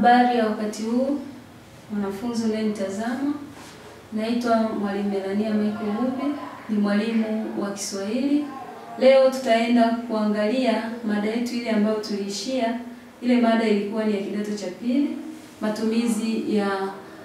Habari ya wakati huu mwanafunzi unayenitazama, naitwa Mwalimu Melania Michael Mubi, ni mwalimu wa Kiswahili. Leo tutaenda kuangalia mada yetu ile ambayo tuliishia. Ile mada ilikuwa ni ya kidato cha pili, matumizi ya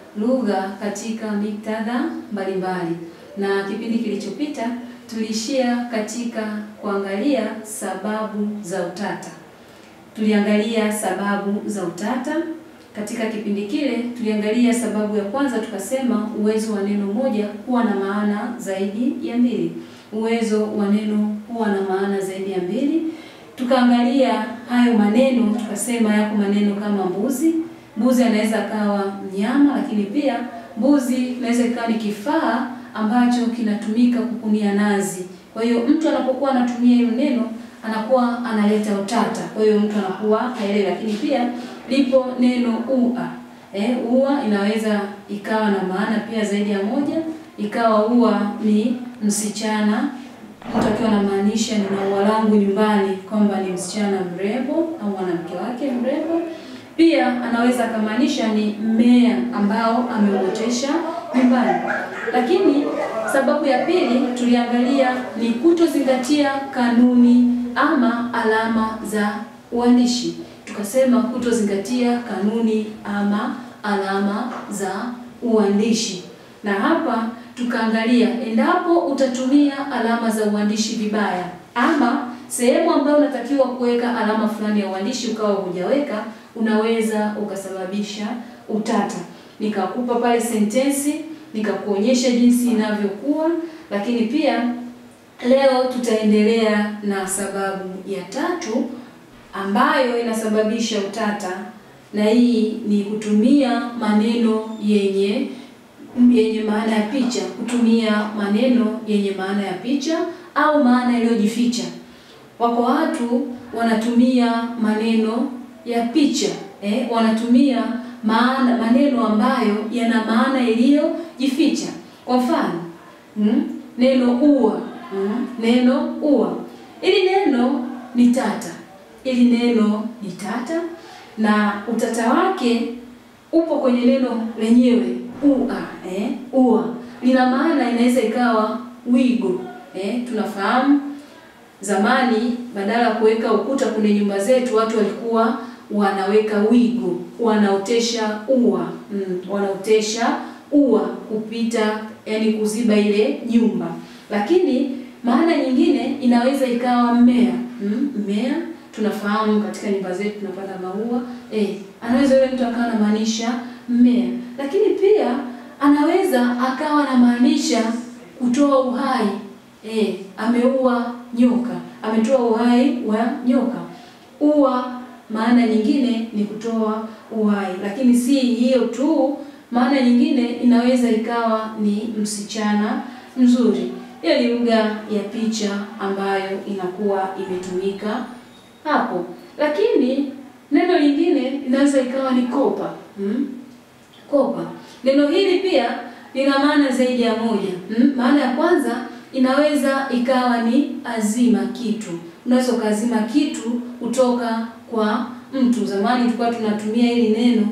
lugha katika miktadha mbalimbali, na kipindi kilichopita tuliishia katika kuangalia sababu za utata. Tuliangalia sababu za utata. Katika kipindi kile tuliangalia sababu ya kwanza, tukasema uwezo wa neno moja kuwa na maana zaidi ya mbili. Uwezo wa neno kuwa na maana zaidi ya mbili. Tukaangalia hayo maneno, tukasema yako maneno kama mbuzi. Mbuzi anaweza akawa mnyama, lakini pia mbuzi inaweza ikawa ni kifaa ambacho kinatumika kukunia nazi. Kwa hiyo mtu anapokuwa anatumia hilo neno anakuwa analeta utata, kwa hiyo mtu anakuwa haelewi. Lakini pia lipo neno ua. Eh, ua inaweza ikawa na maana pia zaidi ya moja, ikawa ua ni msichana, mtu akiwa anamaanisha nina ua langu nyumbani, kwamba ni msichana mrembo au mwanamke wake mrembo. Pia anaweza akamaanisha ni mmea ambao ameuotesha nyumbani. Lakini sababu ya pili tuliangalia ni kutozingatia kanuni ama alama za uandishi. Tukasema kutozingatia kanuni ama alama za uandishi, na hapa tukaangalia endapo utatumia alama za uandishi vibaya, ama sehemu ambayo unatakiwa kuweka alama fulani ya uandishi ukawa hujaweka, unaweza ukasababisha utata. Nikakupa pale sentensi nikakuonyesha jinsi inavyokuwa, lakini pia leo tutaendelea na sababu ya tatu ambayo inasababisha utata, na hii ni kutumia maneno yenye yenye maana ya picha, kutumia maneno yenye maana ya picha au maana iliyojificha. Wako watu wanatumia maneno ya picha eh, wanatumia maana maneno ambayo yana maana iliyojificha. Kwa mfano mm, neno ua mm, neno ua, ili neno ni tata, ili neno ni tata, na utata wake upo kwenye neno lenyewe ua. Eh, ua lina maana, inaweza ikawa wigo. Eh, tunafahamu zamani badala ya kuweka ukuta kwenye nyumba zetu watu walikuwa wanaweka wigo, wanaotesha ua mm, wanaotesha ua kupita, yani kuziba ile nyumba. Lakini maana nyingine inaweza ikawa mmea mm, mmea. Tunafahamu katika nyumba zetu tunapanda maua eh, anaweza yule mtu akawa anamaanisha mmea, lakini pia anaweza akawa anamaanisha kutoa uhai eh, ameua nyoka, ametoa uhai wa nyoka. Ua maana nyingine ni kutoa uhai, lakini si hiyo tu. Maana nyingine inaweza ikawa ni msichana mzuri. Hiyo ni lugha ya picha ambayo inakuwa imetumika hapo, lakini neno lingine inaweza ikawa ni kopa hmm? Kopa, neno hili pia lina maana zaidi ya moja hmm? Maana ya kwanza inaweza ikawa ni azima kitu, unaweza ukaazima kitu kutoka kwa mtu. Zamani tulikuwa tunatumia hili neno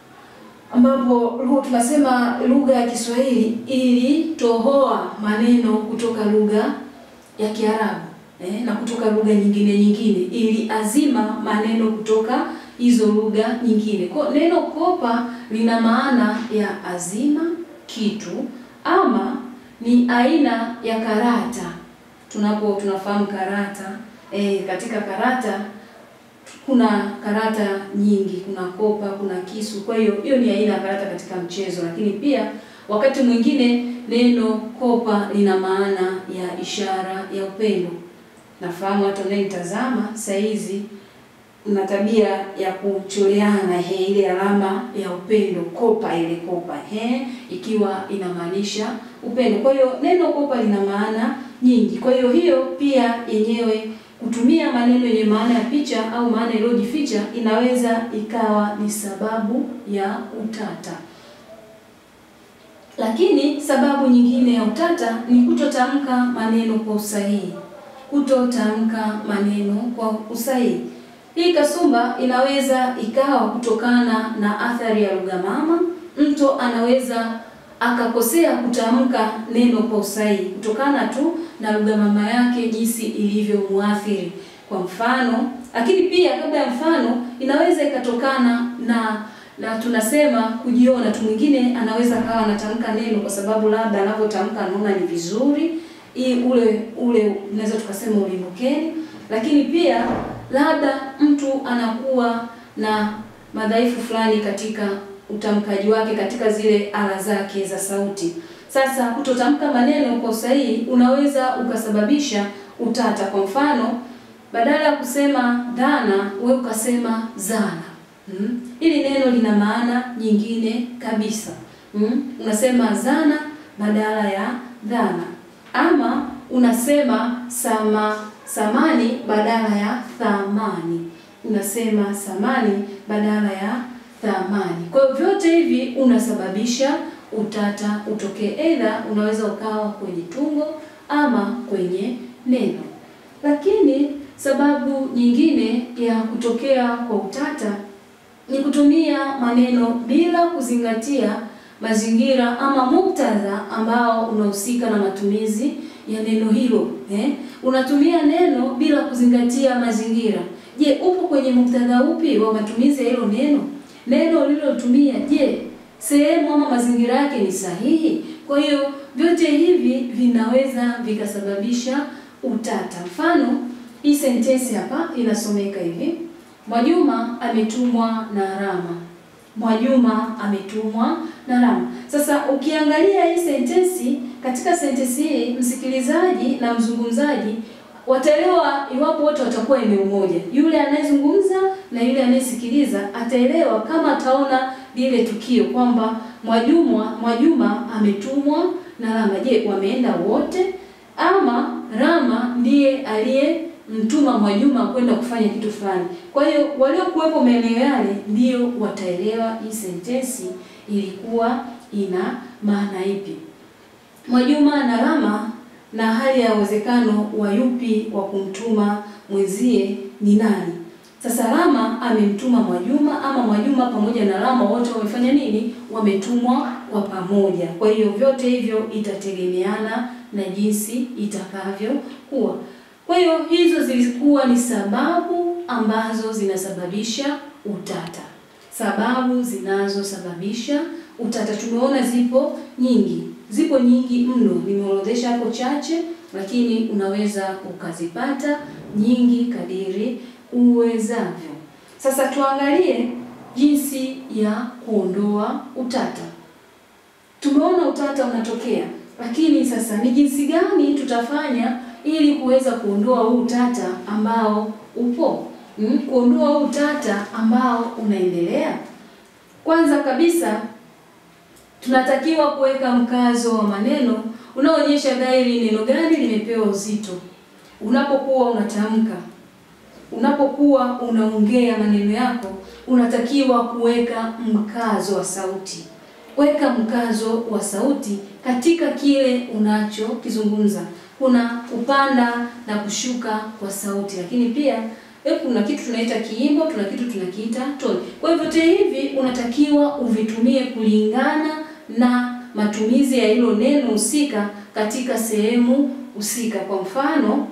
ambapo tunasema lugha ya Kiswahili ilitohoa maneno kutoka lugha ya Kiarabu eh, na kutoka lugha nyingine nyingine, ili azima maneno kutoka hizo lugha nyingine. Kwa neno kopa lina maana ya azima kitu ama ni aina ya karata. Tunapo tunafahamu karata eh, katika karata kuna karata nyingi, kuna kopa, kuna kisu. Kwa hiyo hiyo ni aina ya karata katika mchezo, lakini pia wakati mwingine neno kopa lina maana ya ishara ya upendo. Nafahamu hata unayenitazama saa hizi una tabia ya kucholeana he, ile alama ya upendo kopa, ile kopa he, ikiwa inamaanisha upendo. Kwa hiyo neno kopa lina maana nyingi. Kwa hiyo hiyo pia yenyewe kutumia maneno yenye maana ya picha au maana iliyojificha inaweza ikawa ni sababu ya utata. Lakini sababu nyingine ya utata ni kutotamka maneno kwa usahihi, kutotamka maneno kwa usahihi. Hii kasumba inaweza ikawa kutokana na athari ya lugha mama. Mtu anaweza akakosea kutamka neno kwa usahihi kutokana tu na lugha mama yake jinsi ilivyomuathiri. Kwa mfano, lakini pia kabla ya mfano, inaweza ikatokana na na tunasema kujiona tu. Mwingine anaweza kawa anatamka neno kwa sababu labda anavyotamka anaona ni vizuri, hii ule ule unaweza tukasema ulimbukeni, lakini pia labda mtu anakuwa na madhaifu fulani katika utamkaji wake katika zile ala zake za sauti. Sasa kutotamka maneno kwa usahihi unaweza ukasababisha utata. Kwa mfano, badala ya kusema dhana, wewe ukasema zana. Mm. Hili neno lina maana nyingine kabisa. Mm. Unasema zana badala ya dhana, ama unasema sama samani badala ya thamani, unasema samani badala ya thamani. Kwa hiyo vyote hivi unasababisha utata utokee, aidha unaweza ukawa kwenye tungo ama kwenye neno. Lakini sababu nyingine ya kutokea kwa utata ni kutumia maneno bila kuzingatia mazingira ama muktadha ambao unahusika na matumizi ya neno hilo eh? Unatumia neno bila kuzingatia mazingira. Je, upo kwenye muktadha upi wa matumizi ya hilo neno? Neno ulilotumia, je, sehemu ama mazingira yake ni sahihi? Kwa hiyo vyote hivi vinaweza vikasababisha utata. Mfano, hii sentensi hapa inasomeka hivi: Mwajuma ametumwa na Rama. Mwajuma ametumwa na Rama. Sasa ukiangalia hii sentensi, katika sentensi hii msikilizaji na mzungumzaji wataelewa iwapo wote watakuwa eneo moja. Yule anayezungumza na yule anayesikiliza ataelewa kama ataona lile tukio kwamba Mwajuma Mwajuma ametumwa na Rama. Je, wameenda wote ama Rama ndiye aliyemtuma Mwajuma kwenda kufanya kitu fulani? Kwa hiyo waliokuwepo maeneo yale ndio wataelewa hii sentensi ilikuwa ina maana ipi. Mwajuma na Rama na hali ya uwezekano wa yupi wa kumtuma mwenzie ni nani? Sasa Rama amemtuma Mwajuma ama Mwajuma pamoja na Rama wote wamefanya nini? Wametumwa kwa pamoja. Kwa hiyo vyote hivyo itategemeana na jinsi itakavyokuwa. Kwa hiyo hizo zilikuwa ni sababu ambazo zinasababisha utata. Sababu zinazosababisha utata tumeona zipo nyingi, zipo nyingi mno. Nimeorodhesha hapo chache, lakini unaweza ukazipata nyingi kadiri uwezavyo. Sasa tuangalie jinsi ya kuondoa utata. Tumeona utata unatokea, lakini sasa ni jinsi gani tutafanya ili kuweza kuondoa huu utata ambao upo, hmm? kuondoa huu utata ambao unaendelea. Kwanza kabisa tunatakiwa kuweka mkazo wa maneno unaoonyesha dhahiri neno gani limepewa uzito. Unapokuwa unatamka, unapokuwa unaongea maneno yako, unatakiwa kuweka mkazo wa sauti. Weka mkazo wa sauti katika kile unachokizungumza. Kuna kupanda na kushuka kwa sauti, lakini pia kuna kitu tunaita kiimbo, tuna kitu tunakiita toni. Kwa hivyo vyote hivi unatakiwa uvitumie kulingana na matumizi ya hilo neno husika katika sehemu husika. Kwa mfano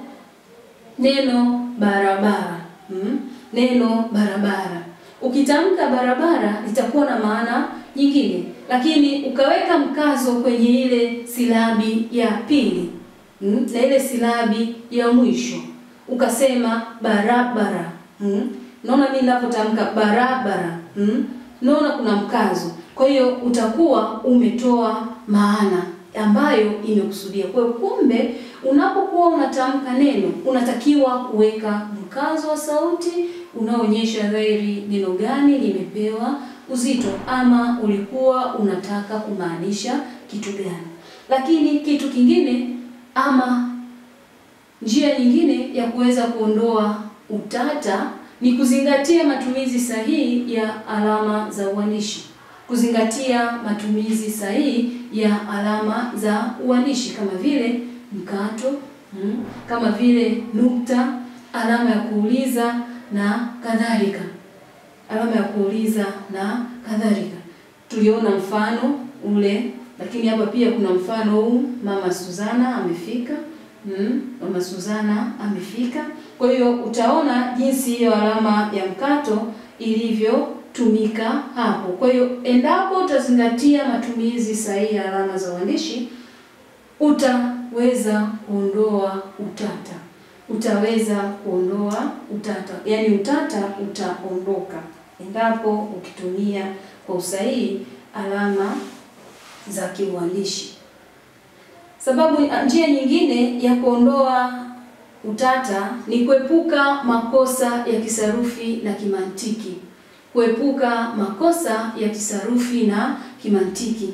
neno barabara, hmm? Neno barabara ukitamka barabara litakuwa na maana nyingine, lakini ukaweka mkazo kwenye ile silabi ya pili hmm? na ile silabi ya mwisho ukasema barabara hmm? Naona mimi ninapotamka barabara hmm? Naona kuna mkazo, kwa hiyo utakuwa umetoa maana ambayo imekusudia. Kwa hiyo kumbe, unapokuwa unatamka neno unatakiwa kuweka mkazo wa sauti unaoonyesha dhahiri neno gani limepewa uzito ama ulikuwa unataka kumaanisha kitu gani. Lakini kitu kingine ama njia nyingine ya kuweza kuondoa utata ni kuzingatia matumizi sahihi ya alama za uanishi. Kuzingatia matumizi sahihi ya alama za uanishi kama vile mkato, hmm, kama vile nukta, alama ya kuuliza, na kadhalika, alama ya kuuliza na kadhalika. Tuliona mfano ule, lakini hapa pia kuna mfano huu, mama Suzana amefika. Mm, mama Suzana amefika. Kwa hiyo utaona jinsi hiyo alama ya mkato ilivyotumika hapo. Kwa hiyo endapo utazingatia matumizi sahihi ya alama za uandishi, utaweza kuondoa utata, utaweza kuondoa utata, yaani utata utaondoka endapo ukitumia kwa usahihi alama za kiuandishi. Sababu njia nyingine ya kuondoa utata ni kuepuka makosa ya kisarufi na kimantiki. Kuepuka makosa ya kisarufi na kimantiki.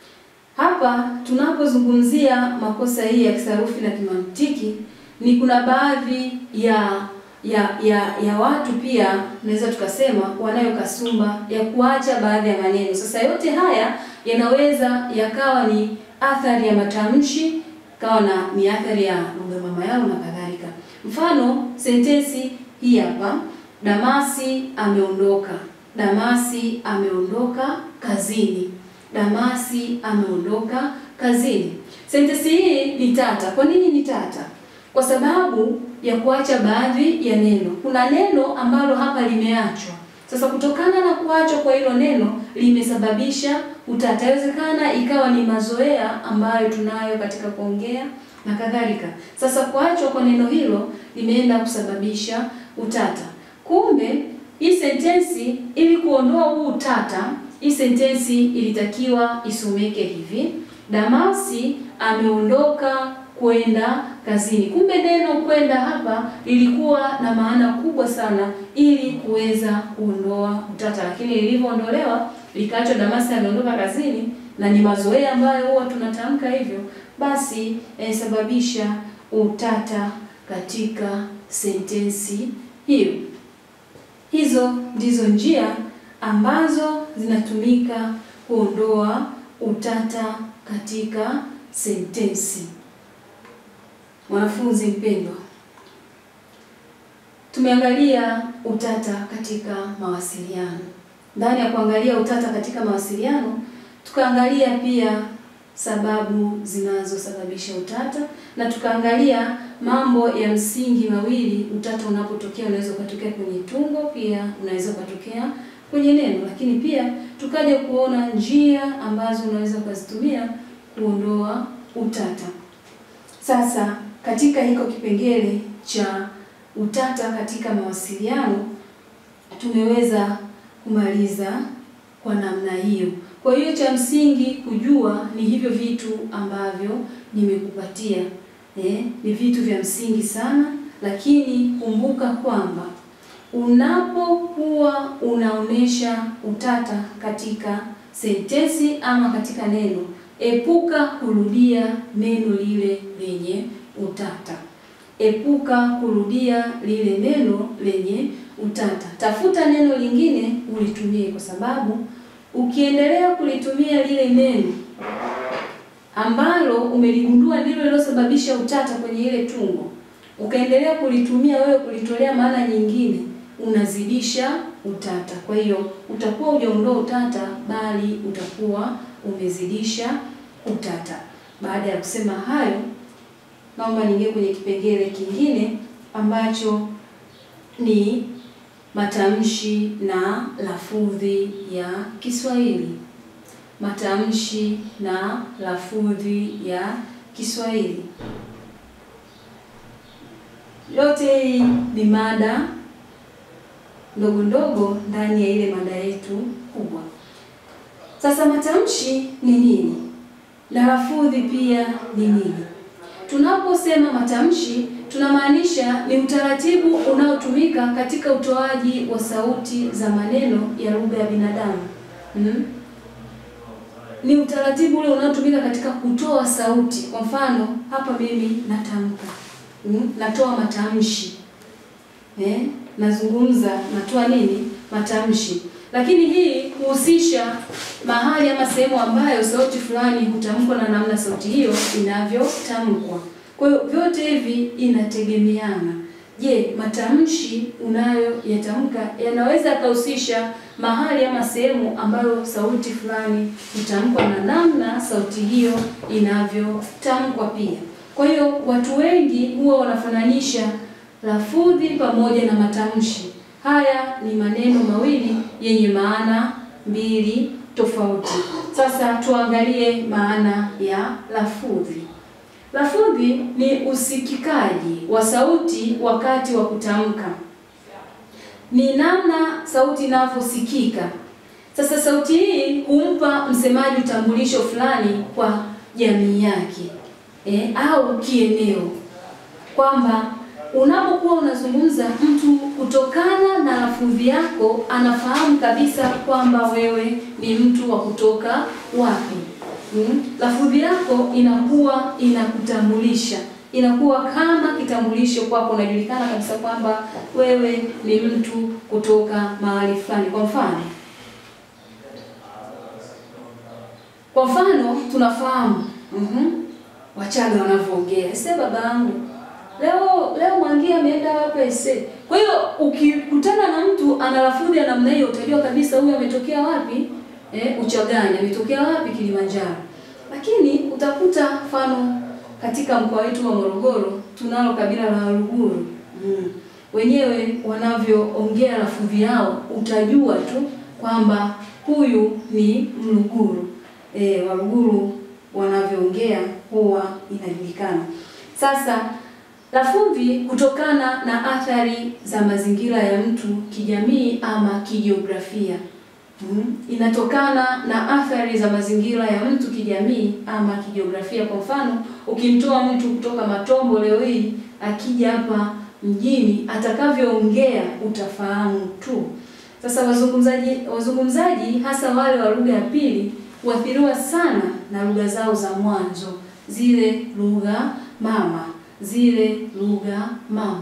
Hapa tunapozungumzia makosa hii ya kisarufi na kimantiki, ni kuna baadhi ya ya ya ya watu pia naweza tukasema wanayo kasumba ya kuacha baadhi ya maneno. Sasa yote haya yanaweza yakawa ni athari ya matamshi, kawa na ni athari ya lugha mama yao na kadhalika. Mfano, sentensi hii hapa, Damasi ameondoka. Damasi ameondoka kazini. Damasi ameondoka kazini. Sentensi hii ni tata. Kwa nini ni tata? Kwa sababu ya kuacha baadhi ya neno. Kuna neno ambalo hapa limeachwa. Sasa kutokana na kuachwa kwa hilo neno limesababisha utata. Inawezekana ikawa ni mazoea ambayo tunayo katika kuongea na kadhalika. Sasa kuachwa kwa neno hilo limeenda kusababisha utata. Kumbe hii sentensi, ili kuondoa huu utata, hii sentensi ilitakiwa isomeke hivi: Damasi ameondoka kwenda kazini. Kumbe neno kwenda hapa lilikuwa na maana kubwa sana ili kuweza kuondoa utata, lakini lilivyoondolewa likaachwa Damasi ameondoka kazini, na ni mazoea ambayo huwa tunatamka hivyo, basi inasababisha utata katika sentensi hiyo. Hizo ndizo njia ambazo zinatumika kuondoa utata katika sentensi. Mwanafunzi mpendwa, tumeangalia utata katika mawasiliano. Ndani ya kuangalia utata katika mawasiliano, tukaangalia pia sababu zinazosababisha utata na tukaangalia mambo ya msingi mawili. Utata unapotokea unaweza ukatokea kwenye tungo, pia unaweza ukatokea kwenye neno, lakini pia tukaja kuona njia ambazo unaweza ukazitumia kuondoa utata. Sasa katika hiko kipengele cha utata katika mawasiliano tumeweza kumaliza kwa namna hiyo. Kwa hiyo cha msingi kujua ni hivyo vitu ambavyo nimekupatia. Eh, ni vitu vya msingi sana, lakini kumbuka kwamba unapokuwa unaonesha utata katika sentensi ama katika neno, epuka kurudia neno lile lenye utata. Epuka kurudia lile neno lenye utata. Tafuta neno lingine ulitumie, kwa sababu ukiendelea kulitumia lile neno ambalo umeligundua ndilo lilosababisha utata kwenye ile tungo, ukaendelea kulitumia wewe kulitolea maana nyingine, unazidisha utata. Kwa hiyo utakuwa hujaondoa utata, bali utakuwa umezidisha utata. Baada ya kusema hayo, naomba niingie kwenye kipengele kingine ambacho ni matamshi na lafudhi ya Kiswahili. Matamshi na lafudhi ya Kiswahili. Yote hii ni mada ndogo ndogo ndani ya ile mada yetu kubwa. Sasa matamshi ni nini na lafudhi pia ni nini? Tunaposema matamshi tunamaanisha ni utaratibu unaotumika katika utoaji wa sauti za maneno ya lugha ya binadamu. Hmm? Ni utaratibu ule unaotumika katika kutoa sauti. Kwa mfano, hapa mimi natamka. Hmm? Natoa matamshi. Eh? Nazungumza, natoa nini? Matamshi. Lakini hii huhusisha mahali ama sehemu ambayo sauti fulani hutamkwa na namna sauti hiyo inavyotamkwa. Kwa hiyo vyote hivi inategemeana je, matamshi unayoyatamka yanaweza yakahusisha mahali ama sehemu ambayo sauti fulani hutamkwa na namna sauti hiyo inavyotamkwa pia. Kwa hiyo watu wengi huwa wanafananisha lafudhi pamoja na matamshi. Haya ni maneno mawili yenye maana mbili tofauti. Sasa tuangalie maana ya lafudhi. Lafudhi ni usikikaji wa sauti wakati wa kutamka, ni namna sauti inavyosikika. Sasa sauti hii humpa msemaji utambulisho fulani kwa jamii yake e, au kieneo, kwamba unapokuwa unazungumza, mtu kutokana na lafudhi yako anafahamu kabisa kwamba wewe ni mtu wa kutoka wapi. Hmm. Lafudhi yako inakuwa inakutambulisha, inakuwa kama kitambulisho kwako, unajulikana kabisa kwamba wewe ni mtu kutoka mahali fulani. Kwa mfano, kwa mfano tunafahamu mm Wachaga wanavyoongea, ese baba yangu leo leo Mwangia ameenda wapi ese. Kwa hiyo ukikutana na mtu ana lafudhi ya namna hiyo, utajua kabisa huyu ametokea wapi. Eh, Uchagani ametokea wapi? Kilimanjaro. Lakini utakuta mfano katika mkoa wetu wa Morogoro tunalo kabila la Waluguru. Mm. Wenyewe wanavyoongea lafudhi yao utajua tu kwamba huyu ni Mluguru. E, Waluguru wanavyoongea huwa inajulikana. Sasa lafudhi kutokana na athari za mazingira ya mtu kijamii ama kijiografia. Hmm. Inatokana na athari za mazingira ya mtu kijamii ama kijiografia. Kwa mfano, ukimtoa mtu kutoka Matombo leo hii akija hapa mjini, atakavyoongea utafahamu tu. Sasa wazungumzaji wazungumzaji hasa wale wa lugha ya pili huathiriwa sana na lugha zao za mwanzo, zile lugha mama, zile lugha mama.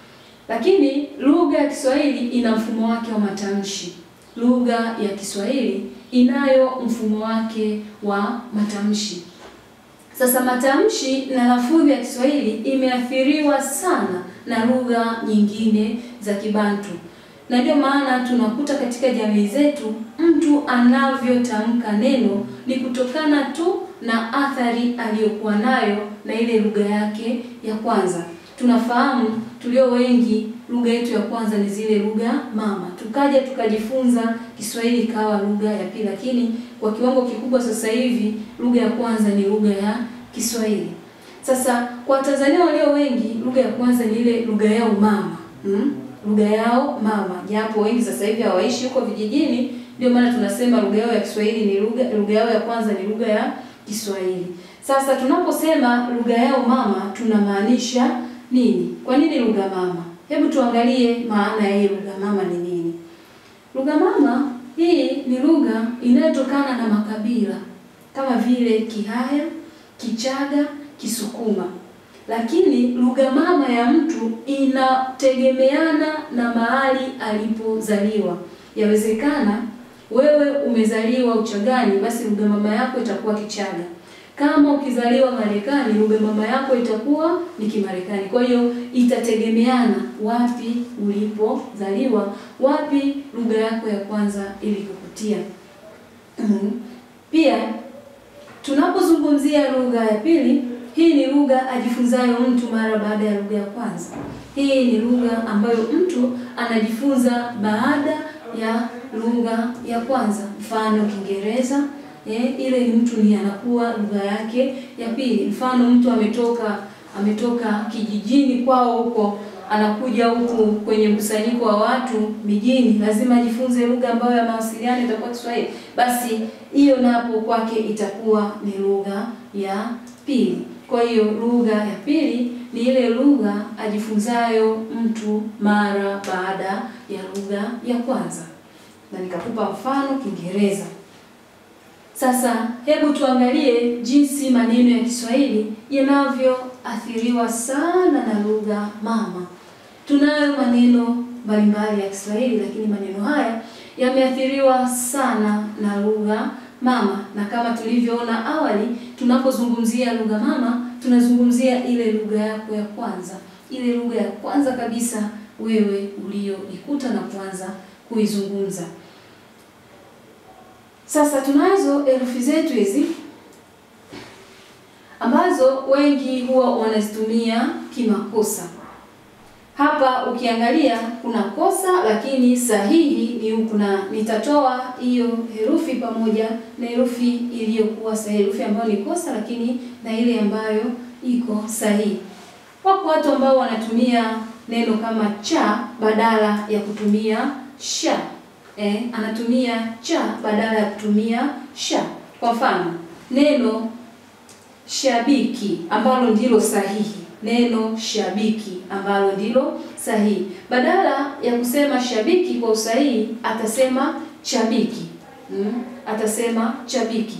Lakini lugha ya Kiswahili ina mfumo wake wa matamshi. Lugha ya Kiswahili inayo mfumo wake wa matamshi. Sasa matamshi na lafudhi ya Kiswahili imeathiriwa sana na lugha nyingine za Kibantu, na ndio maana tunakuta katika jamii zetu mtu anavyotamka neno ni kutokana tu na athari aliyokuwa nayo na ile lugha yake ya kwanza. Tunafahamu tulio wengi lugha yetu ya kwanza ni zile lugha mama, tukaja tukajifunza Kiswahili ikawa lugha ya pili, lakini kwa kiwango kikubwa sasa hivi lugha ya kwanza ni lugha ya Kiswahili. Sasa kwa Tanzania walio wengi lugha ya kwanza ni ile lugha yao mama hmm? lugha yao mama, japo wengi sasa hivi hawaishi huko vijijini, ndio maana tunasema lugha yao ya Kiswahili ni lugha lugha yao ya kwanza ni lugha ya Kiswahili. Sasa tunaposema lugha yao mama tunamaanisha nini? Kwa nini lugha mama? Hebu tuangalie maana ya hii lugha mama ni nini. Lugha mama hii ni lugha inayotokana na makabila kama vile Kihaya, Kichaga, Kisukuma. Lakini lugha mama ya mtu inategemeana na mahali alipozaliwa. Yawezekana wewe umezaliwa Uchagani, basi lugha mama yako itakuwa Kichaga. Kama ukizaliwa Marekani, lugha mama yako itakuwa ni Kimarekani. Kwa hiyo itategemeana wapi ulipozaliwa, wapi lugha yako ya kwanza ilikukutia. Pia tunapozungumzia lugha ya pili, hii ni lugha ajifunzayo mtu mara baada ya lugha ya kwanza. Hii ni lugha ambayo mtu anajifunza baada ya lugha ya kwanza, mfano Kiingereza. Eh, ile ni mtu ni anakuwa lugha yake ya pili. Mfano mtu ametoka ametoka kijijini kwao huko anakuja huku kwenye mkusanyiko wa watu mijini, lazima ajifunze lugha ambayo ya mawasiliano itakuwa Kiswahili. Basi hiyo napo kwake itakuwa ni lugha ya pili. Kwa hiyo lugha ya pili ni ile lugha ajifunzayo mtu mara baada ya lugha ya kwanza, na nikakupa mfano Kiingereza. Sasa hebu tuangalie jinsi maneno ya Kiswahili yanavyoathiriwa sana na lugha mama. Tunayo maneno mbalimbali ya Kiswahili, lakini maneno haya yameathiriwa sana na lugha mama, na kama tulivyoona awali, tunapozungumzia lugha mama tunazungumzia ile lugha yako ya kwanza, ile lugha ya kwanza kabisa wewe ulioikuta na kuanza kuizungumza. Sasa tunazo herufi zetu hizi ambazo wengi huwa wanazitumia kimakosa. Hapa ukiangalia kuna kosa, lakini sahihi ni huku, na nitatoa hiyo herufi pamoja na herufi iliyokuwa sahihi, herufi ambayo ni kosa, lakini na ile ambayo iko sahihi. Wako watu ambao wanatumia neno kama cha badala ya kutumia sha. Eh, anatumia cha badala ya kutumia sha. Kwa mfano neno shabiki ambalo ndilo sahihi, neno shabiki ambalo ndilo sahihi, badala ya kusema shabiki kwa usahihi atasema chabiki. Mm, atasema chabiki.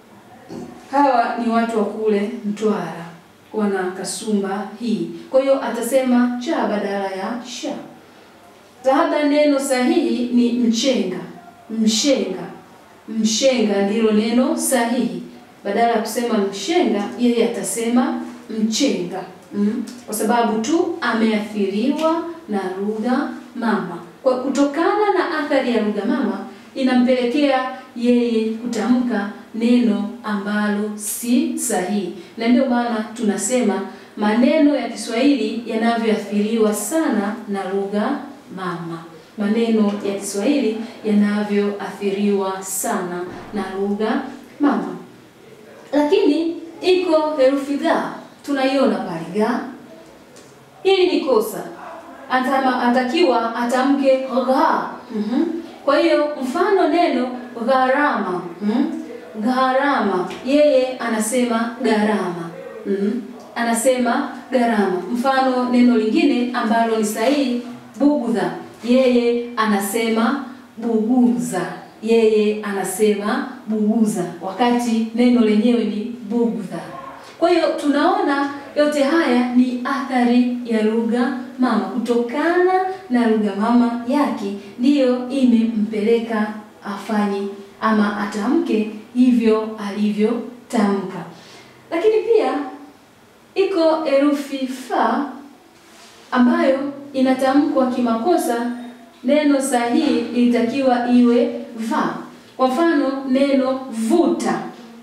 Hawa ni watu wa kule Mtwara wana kasumba hii, kwa hiyo atasema cha badala ya sha. Labda neno sahihi ni mchenga, mshenga, mshenga ndilo neno sahihi badala ya kusema mshenga yeye atasema mchenga mm, kwa sababu tu ameathiriwa na lugha mama. Kwa kutokana na athari ya lugha mama inampelekea yeye kutamka neno ambalo si sahihi, na ndio maana tunasema maneno ya Kiswahili yanavyoathiriwa sana na lugha mama. Maneno ya Kiswahili yanavyoathiriwa sana na lugha mama lakini iko herufi ga tunaiona pale ga. Hili ni kosa, atama atakiwa atamke gha. mm -hmm. Kwa hiyo mfano neno gharama, mm -hmm. gharama, yeye anasema gharama. mm -hmm. Anasema gharama. Mfano neno lingine ambalo ni sahihi bugudha, yeye anasema buguza yeye anasema buguza, wakati neno lenyewe ni bugudha. Kwa hiyo tunaona yote haya ni athari ya lugha mama, kutokana na lugha mama yake ndiyo imempeleka afanye ama atamke hivyo alivyotamka. Lakini pia iko herufi fa ambayo inatamkwa kimakosa. Neno sahihi ilitakiwa iwe va. Kwa mfano neno vuta,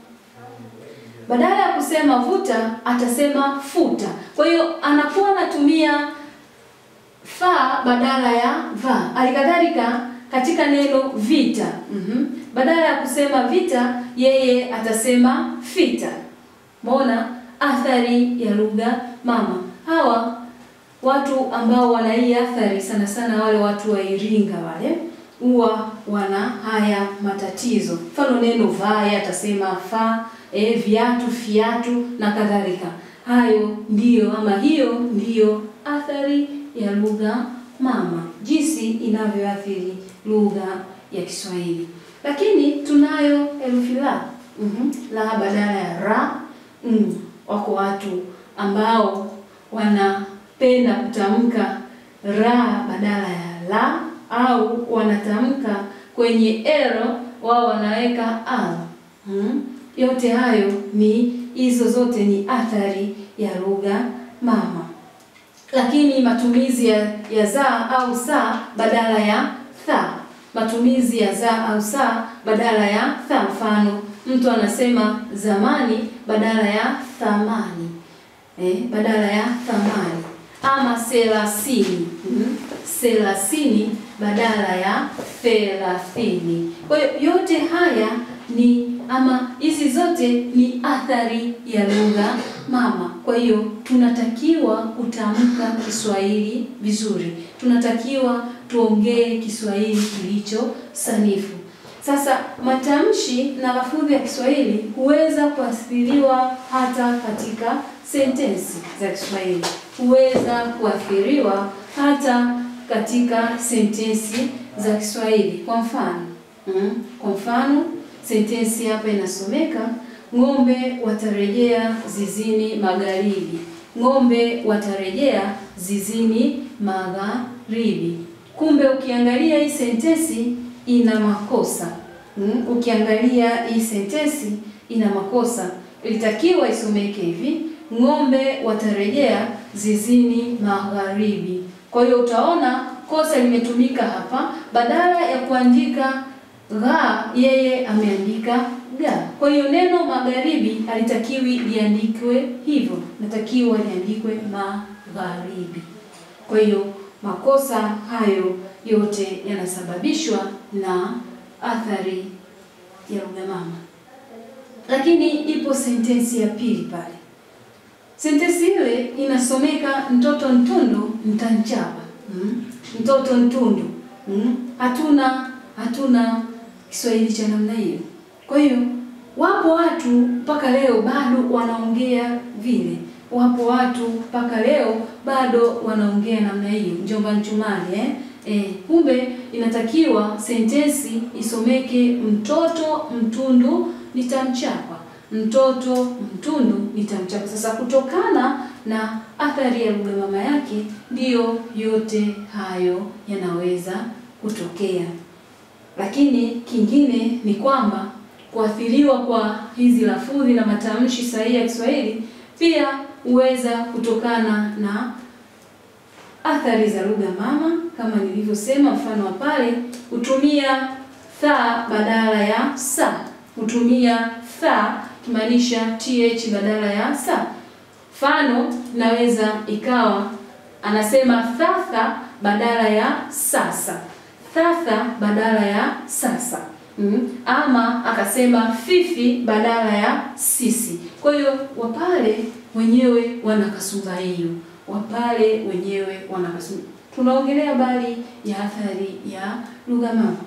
badala ya kusema vuta atasema futa. Kwa hiyo anakuwa anatumia fa badala ya va. Halikadhalika katika neno vita, mm -hmm. badala ya kusema vita yeye atasema fita. Mbona athari ya lugha mama. Hawa watu ambao wana hii athari sana sana, wale watu wa Iringa wale huwa wana haya matatizo. Mfano neno vae atasema fa, e, viatu fiatu na kadhalika. Hayo ndiyo ama hiyo ndiyo athari ya lugha mama, jinsi inavyoathiri lugha ya Kiswahili. Lakini tunayo herufi la, mm -hmm. la badala ya ra. Mm, wako watu ambao wanapenda kutamka ra badala ya la au wanatamka kwenye ero wao wanaweka al. Hmm. Yote hayo ni hizo zote ni athari ya lugha mama. Lakini matumizi ya, ya za au sa badala ya tha, matumizi ya za au sa badala ya tha. Mfano, mtu anasema zamani badala ya thamani, eh, badala ya thamani ama selasini hmm. Selasini badala ya thelathini. Kwa hiyo yote haya ni ama hizi zote ni athari ya lugha mama. Kwa hiyo tunatakiwa kutamka Kiswahili vizuri, tunatakiwa tuongee Kiswahili kilicho sanifu. Sasa matamshi na lafudhi ya Kiswahili huweza kuathiriwa hata katika sentensi za Kiswahili, huweza kuathiriwa hata katika sentensi za Kiswahili. Kwa mfano mm, kwa mfano sentensi hapa inasomeka ng'ombe watarejea zizini magharibi. Ng'ombe watarejea zizini magharibi. Kumbe ukiangalia hii sentensi ina makosa mm, ukiangalia hii sentensi ina makosa. Ilitakiwa isomeke hivi: ng'ombe watarejea zizini magharibi. Kwa hiyo utaona kosa limetumika hapa, badala ya kuandika gha, yeye ameandika ga. Kwa hiyo neno magharibi halitakiwi liandikwe hivyo, natakiwa liandikwe magharibi. Kwa hiyo makosa hayo yote yanasababishwa na athari ya lugha mama. Lakini ipo sentensi ya pili pale. Sentensi ile inasomeka mtoto ntundu mtanchapa. Mm. Mtoto ntundu. Mm. Hatuna hatuna Kiswahili cha namna hiyo. Kwa hiyo wapo watu mpaka leo bado wanaongea vile. Wapo watu mpaka leo bado wanaongea namna hiyo. Njomba Nchumali eh? Eh, kumbe inatakiwa sentensi isomeke mtoto mtundu nitamchapa. Mtoto mtundu nitamchapa. Sasa kutokana na athari ya lugha mama yake ndiyo yote hayo yanaweza kutokea. Lakini kingine ni kwamba kuathiriwa kwa hizi lafudhi na matamshi sahihi ya Kiswahili pia huweza kutokana na athari za lugha mama kama nilivyosema, mfano wa pale hutumia tha badala ya sa, hutumia tha kimaanisha th badala ya sa. Mfano naweza ikawa anasema thatha badala ya sasa, thatha badala ya sasa. Mm. Ama akasema fifi badala ya sisi. Kwa hiyo Wapare wenyewe wana kasumba hiyo, Wapare wenyewe wana kasumba. Tunaongelea habari ya athari ya lugha mama,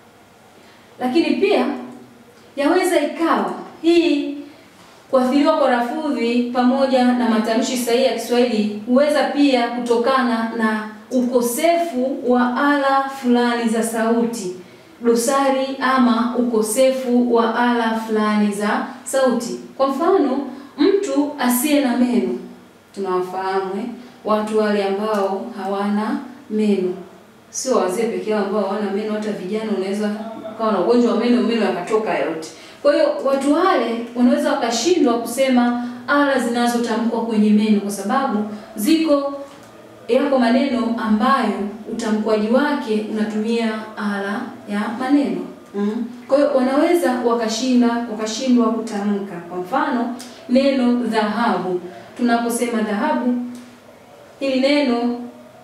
lakini pia yaweza ikawa hii kuathiriwa kwa lafudhi pamoja na matamshi sahihi ya Kiswahili huweza pia kutokana na ukosefu wa ala fulani za sauti dosari ama ukosefu wa ala fulani za sauti. Kwa mfano, mtu asiye na meno tunawafahamu eh? Watu wale ambao hawana meno, sio wazee pekee yao ambao hawana meno, hata vijana unaweza ukawa na ugonjwa wa meno, meno yakatoka yote. Kwa hiyo watu wale wanaweza wakashindwa kusema ala zinazotamkwa kwenye meno kwa sababu ziko yako maneno ambayo utamkwaji wake unatumia ala ya maneno mm. Kwa hiyo wanaweza wakashinda wakashindwa kutamka. Kwa mfano neno dhahabu, tunaposema dhahabu, hili neno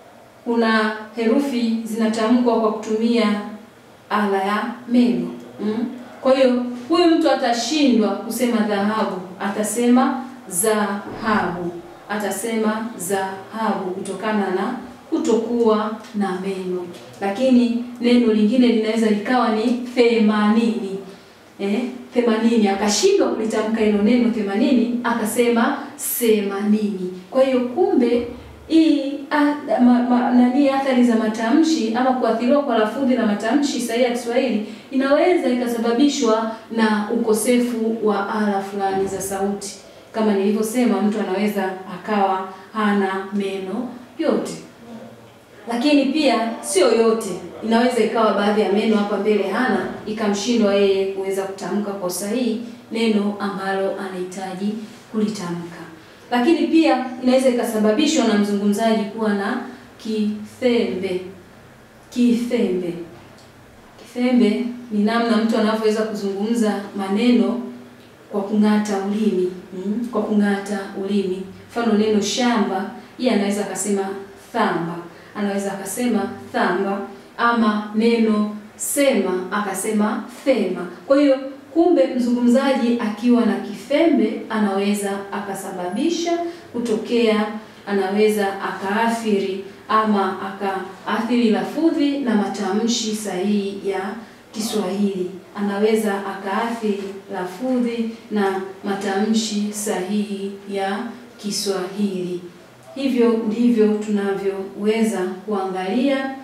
kuna herufi zinatamkwa kwa kutumia ala ya meno mm. Kwa hiyo huyu mtu atashindwa kusema dhahabu, atasema zahabu atasema dhahabu kutokana na kutokuwa na meno. Lakini neno lingine linaweza likawa ni themanini. Eh, themanini akashindwa kulitamka hilo neno themanini, akasema semanini. Kwa hiyo kumbe hii nani athari za matamshi ama kuathiriwa kwa lafudhi na matamshi sahihi ya Kiswahili inaweza ikasababishwa na ukosefu wa ala fulani za sauti kama nilivyosema, mtu anaweza akawa hana meno yote, lakini pia sio yote. Inaweza ikawa baadhi ya meno hapa mbele hana, ikamshindwa yeye kuweza kutamka kwa sahihi neno ambalo anahitaji kulitamka. Lakini pia inaweza ikasababishwa na mzungumzaji kuwa na kithembe. Kithembe, kithembe ni namna mtu anavyoweza kuzungumza maneno kwa kung'ata ulimi mm, kwa kung'ata ulimi. Mfano neno shamba, yeye anaweza akasema thamba, anaweza akasema thamba, ama neno sema akasema thema. Kwa hiyo kumbe, mzungumzaji akiwa na kifembe anaweza akasababisha kutokea, anaweza akaathiri ama akaathiri lafudhi na matamshi sahihi ya Kiswahili anaweza akaathiri lafudhi na matamshi sahihi ya Kiswahili. Hivyo ndivyo tunavyoweza kuangalia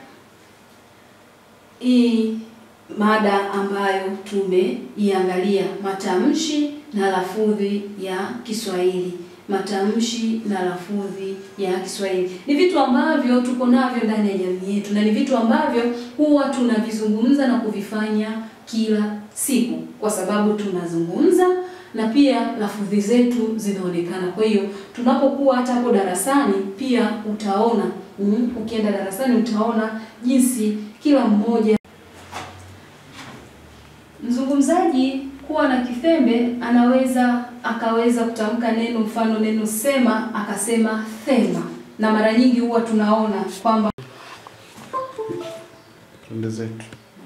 hii mada ambayo tumeiangalia, matamshi na lafudhi ya Kiswahili. Matamshi na lafudhi ya Kiswahili ni vitu ambavyo tuko navyo ndani ya jamii yetu, na ni vitu ambavyo huwa tunavizungumza na kuvifanya kila siku, kwa sababu tunazungumza na pia lafudhi zetu zinaonekana. Kwa hiyo tunapokuwa hata hapo darasani pia utaona mm, ukienda darasani utaona jinsi kila mmoja mzungumzaji kuwa na kifembe anaweza akaweza kutamka neno, mfano neno sema akasema thema, na mara nyingi huwa tunaona kwamba Twende zetu.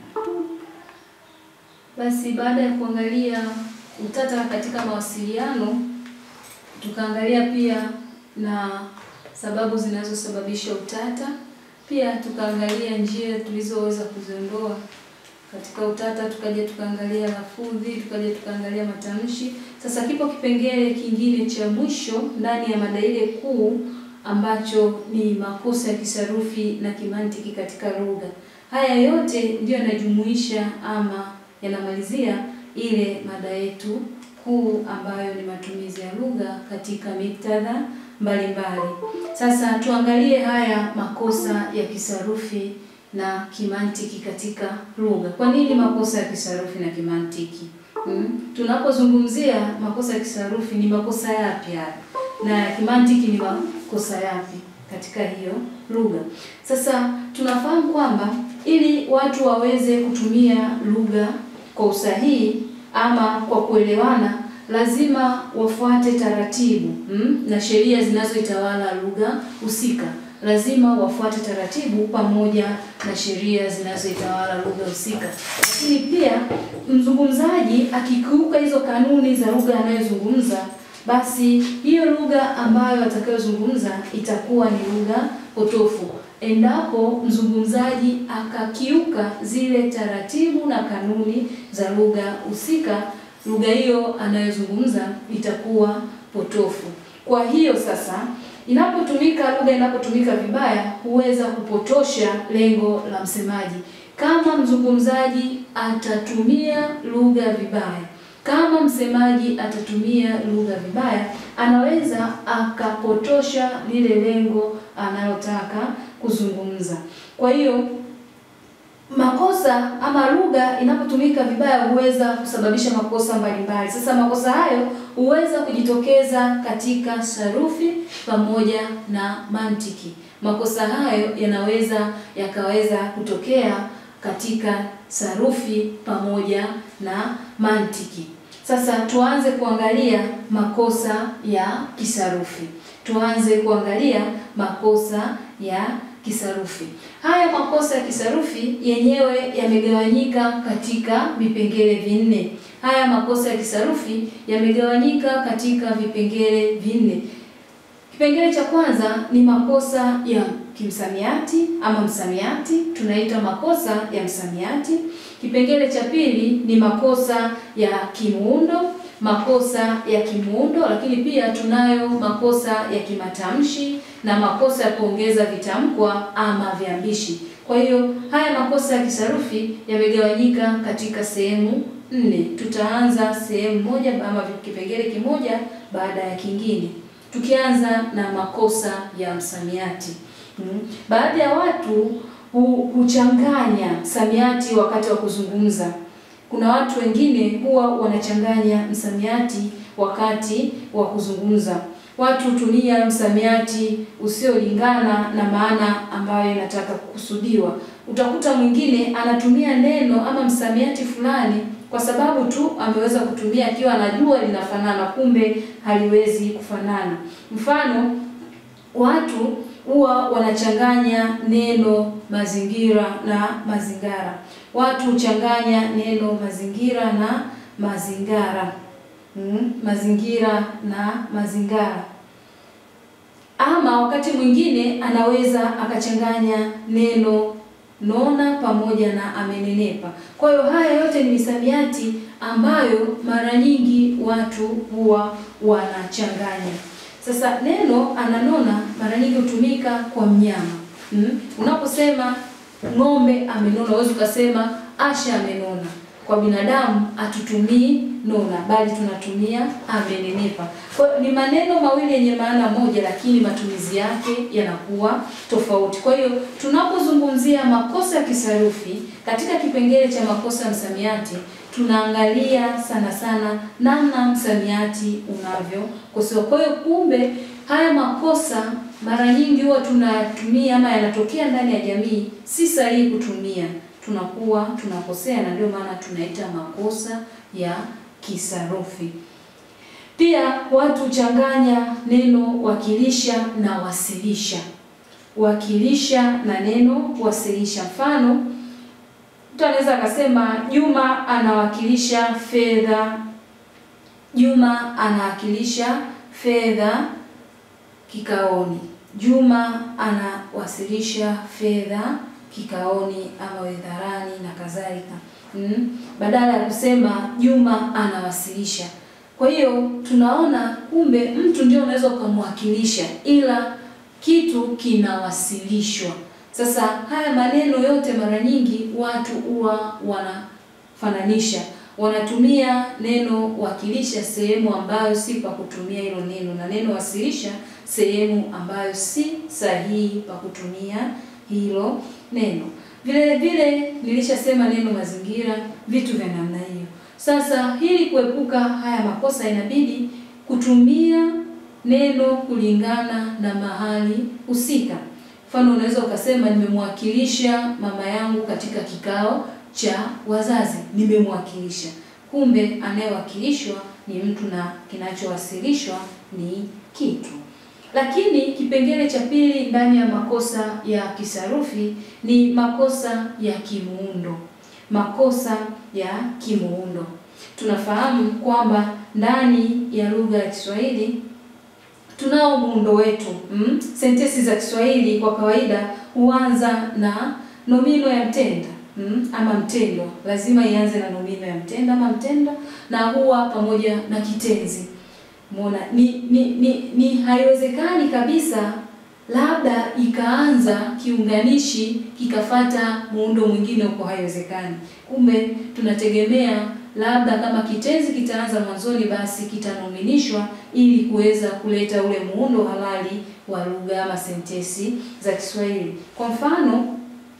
Basi baada ya kuangalia utata katika mawasiliano, tukaangalia pia na sababu zinazosababisha utata, pia tukaangalia njia tulizoweza kuziondoa katika utata, tukaja tukaangalia lafudhi, tukaja tukaangalia matamshi. Sasa kipo kipengele kingine cha mwisho ndani ya mada ile kuu ambacho ni makosa ya kisarufi na kimantiki katika lugha. Haya yote ndiyo yanajumuisha ama yanamalizia ile mada yetu kuu ambayo ni matumizi ya lugha katika miktadha mbalimbali. Sasa tuangalie haya makosa ya kisarufi na kimantiki katika lugha. Kwa nini makosa ya kisarufi na kimantiki? Hmm? Tunapozungumzia makosa ya kisarufi ni makosa yapi haya? Na ya kimantiki ni makosa yapi katika hiyo lugha? Sasa tunafahamu kwamba ili watu waweze kutumia lugha kwa usahihi ama kwa kuelewana lazima wafuate taratibu mm, na sheria zinazoitawala lugha husika. Lazima wafuate taratibu pamoja na sheria zinazoitawala lugha husika. Lakini pia mzungumzaji akikiuka hizo kanuni za lugha anayozungumza, basi hiyo lugha ambayo atakayozungumza itakuwa ni lugha potofu endapo mzungumzaji akakiuka zile taratibu na kanuni za lugha husika, lugha hiyo anayozungumza itakuwa potofu. Kwa hiyo sasa, inapotumika lugha inapotumika vibaya, huweza kupotosha lengo la msemaji. Kama mzungumzaji atatumia lugha vibaya, kama msemaji atatumia lugha vibaya, anaweza akapotosha lile lengo analotaka kuzungumza. Kwa hiyo makosa ama lugha inapotumika vibaya huweza kusababisha makosa mbalimbali. Sasa makosa hayo huweza kujitokeza katika sarufi pamoja na mantiki. Makosa hayo yanaweza yakaweza kutokea katika sarufi pamoja na mantiki. Sasa tuanze kuangalia makosa ya kisarufi. Tuanze kuangalia makosa ya kisarufi. Haya makosa ya kisarufi yenyewe yamegawanyika katika vipengele vinne. Haya makosa ya kisarufi yamegawanyika katika vipengele vinne. Kipengele cha kwanza ni makosa ya kimsamiati ama msamiati, tunaita makosa ya msamiati. Kipengele cha pili ni makosa ya kimuundo, makosa ya kimuundo, lakini pia tunayo makosa ya kimatamshi na makosa ya kuongeza vitamkwa ama viambishi. Kwa hiyo haya makosa ya kisarufi yamegawanyika katika sehemu nne. Tutaanza sehemu moja ama kipengele kimoja baada ya kingine, tukianza na makosa ya msamiati. Hmm. Baadhi ya watu huchanganya msamiati wakati wa kuzungumza. Kuna watu wengine huwa wanachanganya msamiati wakati wa kuzungumza. Watu hutumia msamiati usiolingana na maana ambayo inataka kukusudiwa. Utakuta mwingine anatumia neno ama msamiati fulani kwa sababu tu ameweza kutumia akiwa anajua linafanana, kumbe haliwezi kufanana. Mfano, watu huwa wanachanganya neno mazingira na mazingara. Watu huchanganya neno mazingira na mazingara. Hmm, mazingira na mazingara. Ama wakati mwingine anaweza akachanganya neno nona pamoja na amenenepa. Kwa hiyo haya yote ni misamiati ambayo mara nyingi watu huwa wanachanganya. Sasa neno ananona mara nyingi hutumika kwa mnyama. Hmm? Unaposema ng'ombe amenona, huwezi ukasema Asha amenona. Kwa binadamu hatutumii nona, bali tunatumia amenenepa. Kwa ni maneno mawili yenye maana moja, lakini matumizi yake yanakuwa tofauti. Kwa hiyo tunapozungumzia makosa ya kisarufi katika kipengele cha makosa ya msamiati, tunaangalia sana sana namna msamiati unavyokosewa. Kwa hiyo kumbe haya makosa mara nyingi huwa tunatumia ama yanatokea ndani ya jamii, si sahihi kutumia, tunakuwa tunakosea, na ndio maana tunaita makosa ya kisarufi. Pia watu huchanganya neno wakilisha na wasilisha, wakilisha na neno wasilisha. Mfano, mtu anaweza akasema Juma anawakilisha fedha, Juma anawakilisha fedha kikaoni, Juma anawasilisha fedha kikaoni ama wedharani na kadhalika. Mm, badala ya kusema Juma anawasilisha. Kwa hiyo tunaona kumbe mtu ndio unaweza ukamwakilisha, ila kitu kinawasilishwa. Sasa haya maneno yote mara nyingi watu huwa wanafananisha, wanatumia neno wakilisha sehemu ambayo si pa kutumia hilo neno, na neno wasilisha sehemu ambayo si sahihi pa kutumia hilo neno. Vile vile nilishasema neno mazingira, vitu vya namna hiyo. Sasa ili kuepuka haya makosa, inabidi kutumia neno kulingana na mahali husika. Mfano, unaweza ukasema nimemwakilisha mama yangu katika kikao cha wazazi, nimemwakilisha. Kumbe anayewakilishwa ni mtu na kinachowasilishwa ni kitu. Lakini kipengele cha pili ndani ya makosa ya kisarufi ni makosa ya kimuundo. Makosa ya kimuundo, tunafahamu kwamba ndani ya lugha ya Kiswahili tunao muundo wetu mm? Sentensi za Kiswahili kwa kawaida huanza na nomino ya mtenda mm? ama mtendo, lazima ianze na nomino ya mtenda ama mtenda, na huwa pamoja na kitenzi. Umeona, ni ni ni, ni haiwezekani kabisa labda ikaanza kiunganishi kikafata muundo mwingine huko, haiwezekani. Kumbe tunategemea labda kama kitenzi kitaanza mwanzoni, basi kitanominishwa ili kuweza kuleta ule muundo halali wa lugha ama sentensi za Kiswahili. Kwa mfano,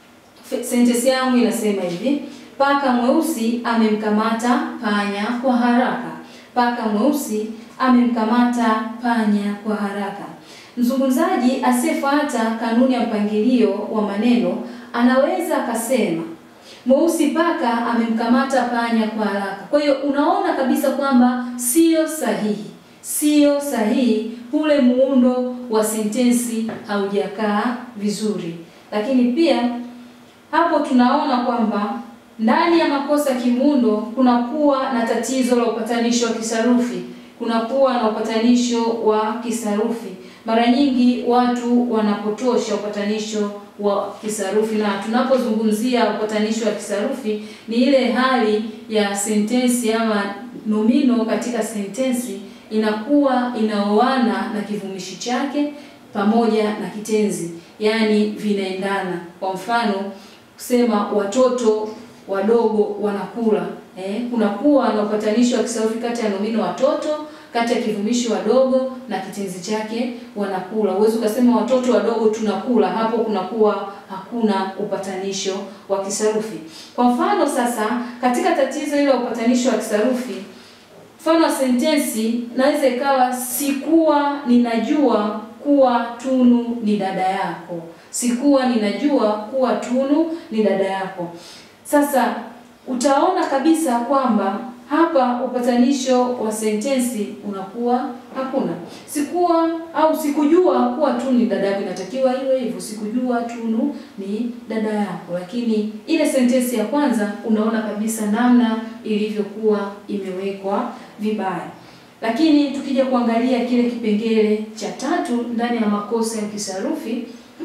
sentensi yangu inasema hivi: paka mweusi amemkamata panya kwa haraka. Paka mweusi amemkamata panya kwa haraka. Mzungumzaji asiyefuata kanuni ya mpangilio wa maneno anaweza akasema mweusi paka amemkamata panya kwa haraka. Kwa hiyo unaona kabisa kwamba sio sahihi, sio sahihi, ule muundo wa sentensi haujakaa vizuri. Lakini pia hapo tunaona kwamba ndani ya makosa kimuundo kunakuwa na tatizo la upatanisho wa kisarufi, kunakuwa na upatanisho wa kisarufi. Mara nyingi watu wanapotosha upatanisho wa kisarufi, na tunapozungumzia upatanisho wa kisarufi ni ile hali ya sentensi ama nomino katika sentensi inakuwa inaoana na kivumishi chake pamoja na kitenzi, yaani vinaendana. Kwa mfano kusema watoto wadogo wanakula, eh, kunakuwa na upatanisho wa kisarufi kati ya nomino watoto kati ya kivumishi wadogo na kitenzi chake wanakula. Huwezi ukasema watoto wadogo tunakula, hapo kunakuwa hakuna upatanisho wa kisarufi. Kwa mfano sasa, katika tatizo hilo la upatanisho wa kisarufi, mfano wa sentensi naweza ikawa sikuwa ninajua kuwa Tunu ni dada yako. Sikuwa ninajua kuwa Tunu ni dada yako. Sasa utaona kabisa kwamba hapa upatanisho wa sentensi unakuwa hakuna. Sikuwa au sikujua kuwa Tunu ni dada yako, inatakiwa iwe hivyo, sikujua Tunu ni dada yako. Lakini ile sentensi ya kwanza unaona kabisa namna ilivyokuwa imewekwa vibaya. Lakini tukija kuangalia kile kipengele cha tatu ndani ya makosa ya kisarufi,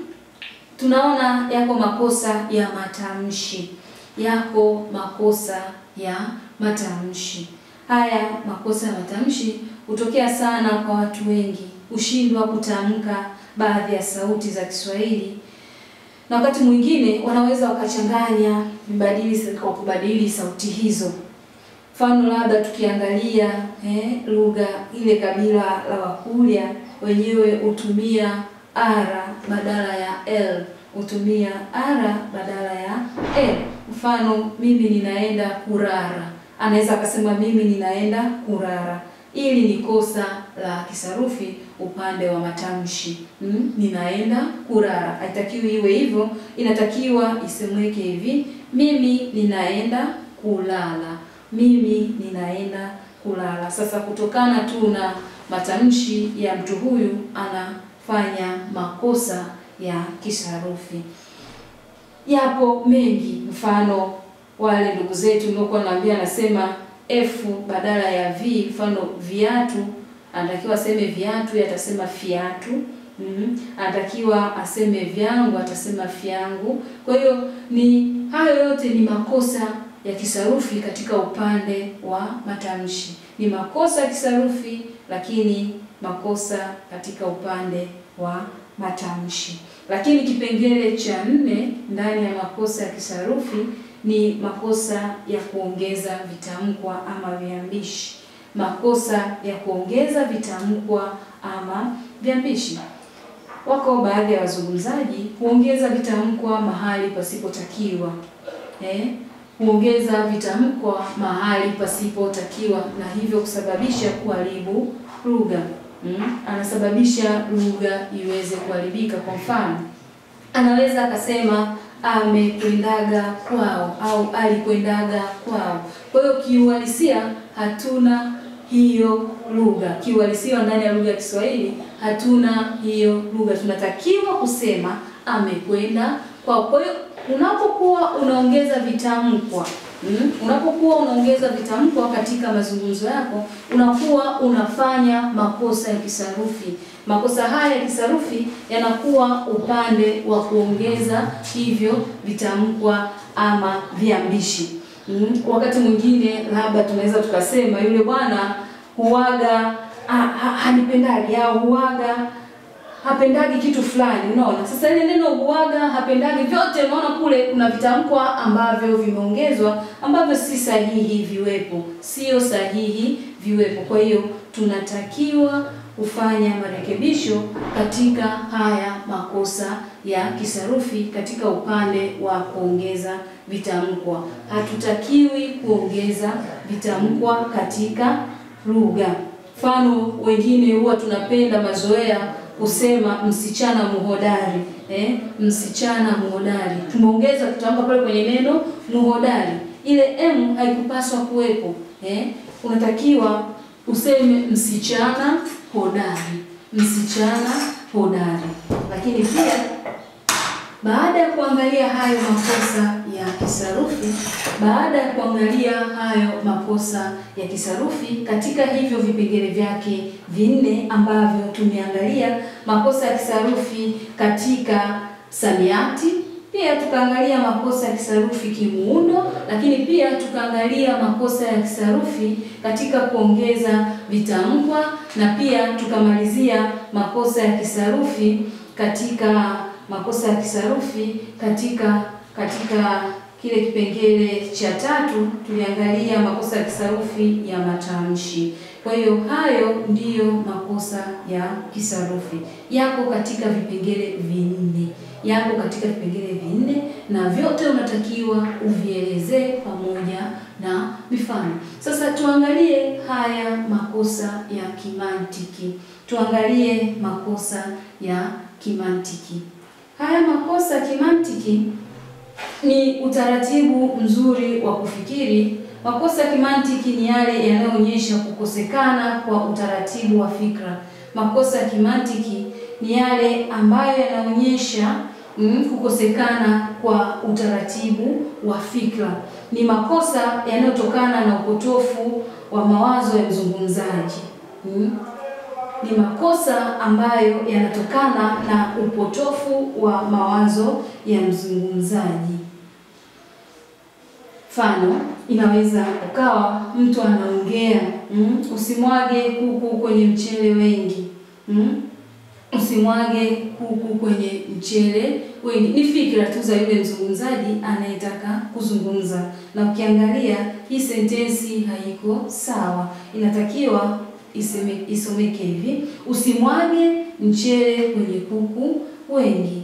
tunaona yako makosa ya matamshi, yako makosa ya matamshi. Haya makosa ya matamshi hutokea sana kwa watu wengi, hushindwa kutamka baadhi ya sauti za Kiswahili, na wakati mwingine wanaweza wakachanganya vibadili kwa kubadili sauti hizo. Mfano labda tukiangalia eh, lugha ile kabila la Wakurya wenyewe hutumia ara badala ya l, hutumia ara badala ya l. Mfano mimi ninaenda kurara, anaweza akasema mimi ninaenda kulala. Ili ni kosa la kisarufi upande wa matamshi. Mm, ninaenda kulala. Haitakiwi iwe hivyo, inatakiwa isemweke hivi, mimi ninaenda kulala. Mimi ninaenda kulala. Sasa kutokana tu na matamshi ya mtu huyu anafanya makosa ya kisarufi. Yapo mengi, mfano wale ndugu zetu niliokuwa naambia, anasema f badala ya v, mfano viatu, anatakiwa aseme viatu, atasema fiatu. Mm -hmm. Anatakiwa aseme vyangu, atasema fyangu. Kwa hiyo ni hayo yote ni makosa ya kisarufi katika upande wa matamshi. Ni makosa ya kisarufi lakini makosa katika upande wa matamshi. Lakini kipengele cha nne ndani ya makosa ya kisarufi ni makosa ya kuongeza vitamkwa ama viambishi. Makosa ya kuongeza vitamkwa ama viambishi. Wako baadhi ya wazungumzaji huongeza vitamkwa mahali pasipotakiwa. Eh? Huongeza vitamkwa mahali pasipotakiwa na hivyo kusababisha kuharibu lugha. Mm? Anasababisha lugha iweze kuharibika. Kwa mfano, anaweza akasema amekwendaga kwao au alikwendaga kwao. Kwa hiyo kiuhalisia hatuna hiyo lugha. Kiuhalisia ndani ya lugha ya Kiswahili hatuna hiyo lugha. Tunatakiwa kusema amekwenda kwao. Kwa hiyo unapokuwa unaongeza vitamkwa mm, unapokuwa unaongeza vitamkwa katika mazungumzo yako, unakuwa unafanya makosa ya kisarufi. Makosa haya ya kisarufi yanakuwa upande wa kuongeza hivyo vitamkwa ama viambishi. Mm, wakati mwingine labda tunaweza tukasema yule bwana huaga hanipendagi au huaga hapendagi kitu fulani. Unaona, sasa ile neno huaga hapendagi, vyote unaona kule kuna vitamkwa ambavyo vimeongezwa ambavyo si sahihi viwepo, sio sahihi viwepo. Kwa hiyo tunatakiwa kufanya marekebisho katika haya makosa ya kisarufi katika upande wa kuongeza vitamkwa. Hatutakiwi kuongeza vitamkwa katika lugha. Mfano, wengine huwa tunapenda mazoea kusema msichana muhodari eh, msichana muhodari. Tumeongeza kitamko pale kwenye neno muhodari, ile m haikupaswa kuwepo eh. Unatakiwa useme msichana hodari, msichana hodari. Lakini pia baada ya kuangalia hayo makosa ya kisarufi, baada ya kuangalia hayo makosa ya kisarufi katika hivyo vipengele vyake vinne ambavyo tumeangalia makosa ya kisarufi katika samiati, pia tukaangalia makosa ya kisarufi kimuundo, lakini pia tukaangalia makosa ya kisarufi katika kuongeza vitamkwa, na pia tukamalizia makosa ya kisarufi katika makosa ya kisarufi katika katika kile kipengele cha tatu tuliangalia makosa ya kisarufi ya matamshi. Kwa hiyo hayo ndiyo makosa ya kisarufi yako katika vipengele vinne, yako katika vipengele vinne, na vyote unatakiwa uvielezee pamoja na mifano. Sasa tuangalie haya makosa ya kimantiki, tuangalie makosa ya kimantiki. Haya makosa ya kimantiki ni utaratibu mzuri wa kufikiri. Makosa ya kimantiki ni yale yanayoonyesha kukosekana kwa utaratibu wa fikra. Makosa ya kimantiki ni yale ambayo yanaonyesha mm, kukosekana kwa utaratibu wa fikra. Ni makosa yanayotokana na upotofu wa mawazo ya mzungumzaji. Mm. Ni makosa ambayo yanatokana na upotofu wa mawazo ya mzungumzaji. Mfano, inaweza ukawa mtu anaongea mm, usimwage kuku kwenye mchele wengi mm, usimwage kuku kwenye mchele wengi. Ni fikra tu za yule mzungumzaji anayetaka kuzungumza, na ukiangalia hii sentensi haiko sawa, inatakiwa iseme, isomeke hivi: usimwage mchele kwenye kuku wengi.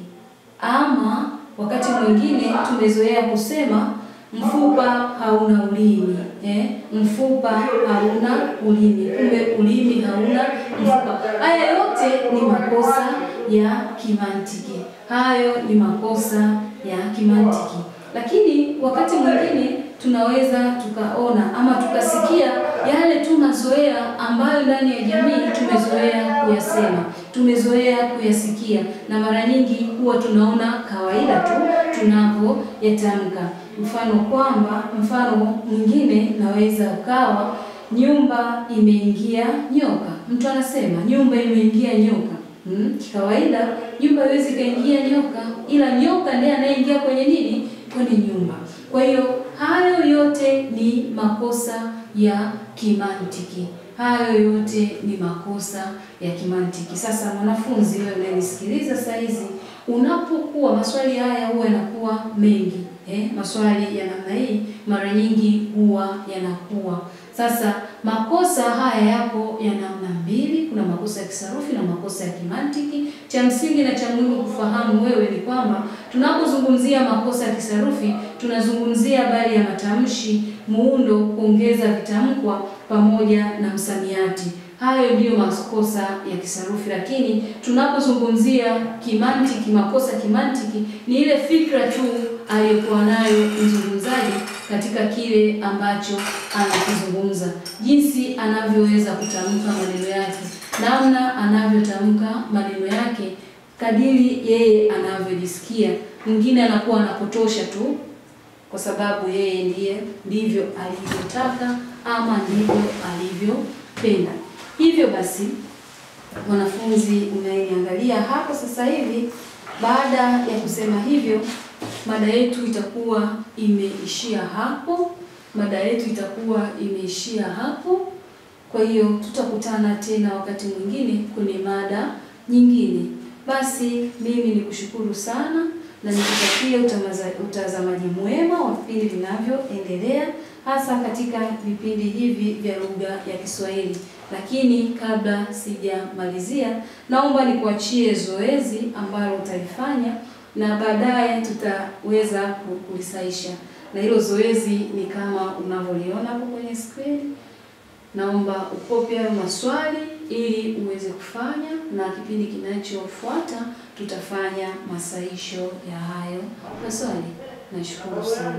Ama wakati mwingine tumezoea kusema mfupa hauna ulimi eh, mfupa hauna ulimi, kumbe ulimi hauna mfupa. Haya yote ni makosa ya kimantiki, hayo ni makosa ya kimantiki. Lakini wakati mwingine tunaweza tukaona ama tukasikia yale tu mazoea ambayo ndani ya jamii tumezoea kuyasema, tumezoea kuyasikia, na mara nyingi huwa tunaona kawaida tu tunapoyatamka. Mfano kwamba, mfano mwingine naweza ukawa nyumba imeingia nyoka. Mtu anasema nyumba imeingia nyoka. Hmm, kikawaida nyumba haiwezi kaingia nyoka, ila nyoka ndiye anayeingia kwenye nini? Kwenye nyumba. Kwa hiyo hayo yote ni makosa ya kimantiki. Hayo yote ni makosa ya kimantiki. Sasa mwanafunzi, wewe unanisikiliza saa hizi, unapokuwa maswali haya huwa yanakuwa mengi eh, maswali ya namna hii mara nyingi huwa yanakuwa sasa. Makosa haya yapo ya namna mbili, kuna makosa ya kisarufi na makosa ya kimantiki. Cha msingi na cha muhimu kufahamu wewe ni kwamba tunapozungumzia makosa ya kisarufi tunazungumzia habari ya matamshi, muundo, kuongeza vitamkwa pamoja na msamiati. Hayo ndiyo makosa ya kisarufi, lakini tunapozungumzia kimantiki, makosa kimantiki ni ile fikra tu aliyokuwa nayo mzungumzaji katika kile ambacho anakizungumza, jinsi anavyoweza kutamka maneno yake, namna anavyotamka maneno yake kadiri yeye anavyojisikia. Mwingine anakuwa anapotosha tu kwa sababu yeye ndiye ndivyo alivyotaka ama ndivyo alivyopenda. Hivyo basi, wanafunzi unayeniangalia hapo sasa hivi, baada ya kusema hivyo, mada yetu itakuwa imeishia hapo. Mada yetu itakuwa imeishia hapo. Kwa hiyo tutakutana tena wakati mwingine kwenye mada nyingine. Basi mimi nikushukuru sana na nikutakia utazamaji mwema wa vipindi vinavyoendelea hasa katika vipindi hivi vya lugha ya Kiswahili. Lakini kabla sijamalizia, naomba nikuachie zoezi ambalo utalifanya na baadaye tutaweza kulisaisha, na hilo zoezi ni kama unavyoliona hapo kwenye screen. Naomba ukopi hayo maswali ili uweze kufanya, na kipindi kinachofuata tutafanya masaisho ya hayo maswali. Nashukuru sana.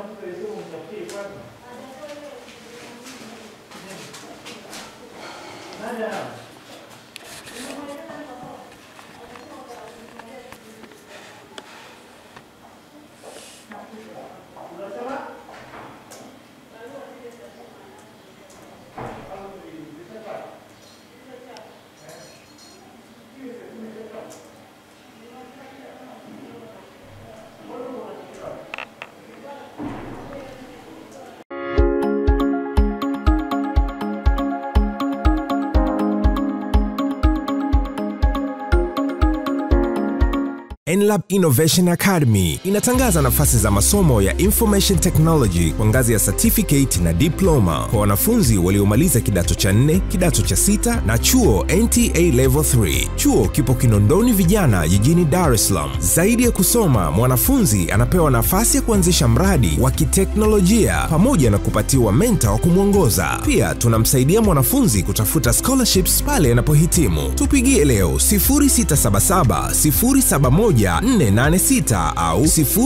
Enlab Innovation Academy inatangaza nafasi za masomo ya Information Technology kwa ngazi ya certificate na diploma kwa wanafunzi waliomaliza kidato cha nne, kidato cha sita na chuo NTA Level 3. Chuo kipo Kinondoni Vijana jijini Dar es Salaam. Zaidi ya kusoma, mwanafunzi anapewa nafasi ya kuanzisha mradi wa kiteknolojia pamoja na kupatiwa mentor wa kumwongoza. Pia tunamsaidia mwanafunzi kutafuta scholarships pale anapohitimu. Tupigie leo 0677 071 486 au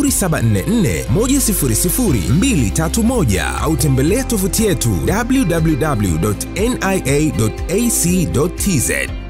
0744100231 au tembelea tovuti yetu www.nia.ac.tz.